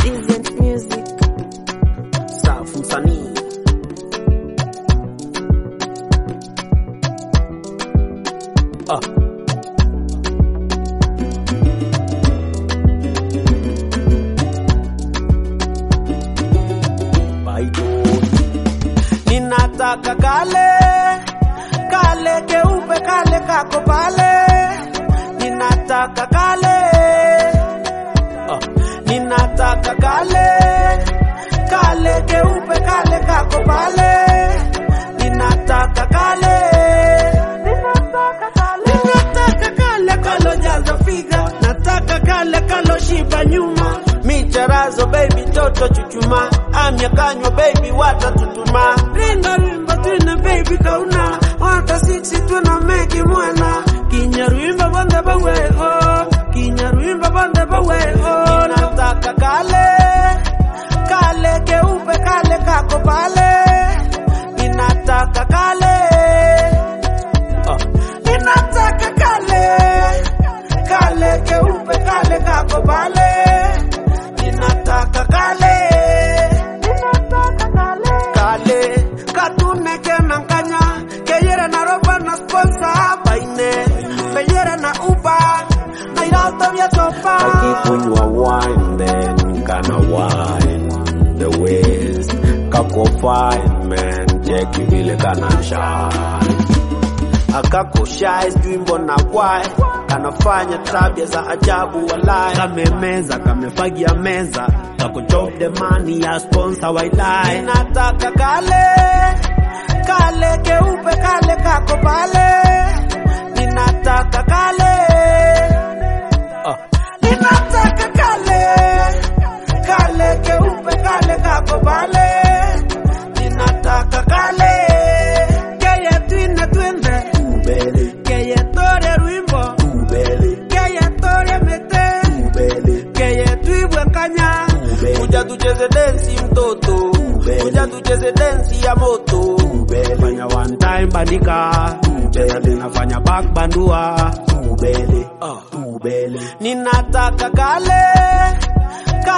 Decent music. safu msanii ah. Baido. Ninataka kale kale keupe kale kako pale, ninataka kale ah. Ninataka kale kale keupe kale kako pale, ninataka kale ninataka kale kalojaza figa, nataka kale kaloshiba nyuma micharazo baby toto chuchuma amya kanywa baby watatutuma ringa rimba twina baby kauna wata siksi twina meki mwana kinyaruimba bande baweho kinyaruimba bande baweho nataka kale kale keupe kale kako pale ninataka kale Ah. ninataka kale kale keupe kale kako pale ninataka kale ninataka kale kale katune kenankanya keyere na roba na sponsor baine beyere na uba na irauto vya topa akikunywa wine then kana wine the waist kako fine man cheki vile kana shine akako shy sijui mbona why kanafanya tabia za ajabu walai kamemeza kamefagia meza kako chop the money ya sponsor wailai ninataka kale kale keupe kale kako pale ninataka kale ah. ninataka kale kale keupe kale kako pale ninataka kale keye twine twende ubele keye tore rwimbo ubele keye tore mete ubele keye twibwe kanya Ube. kuja tucheze densi mtoto Ube. kuja tucheze densi ya moto ubele fanya one time bandika cheza tena fanya back bandua ubele Ah. ubele ninataka kale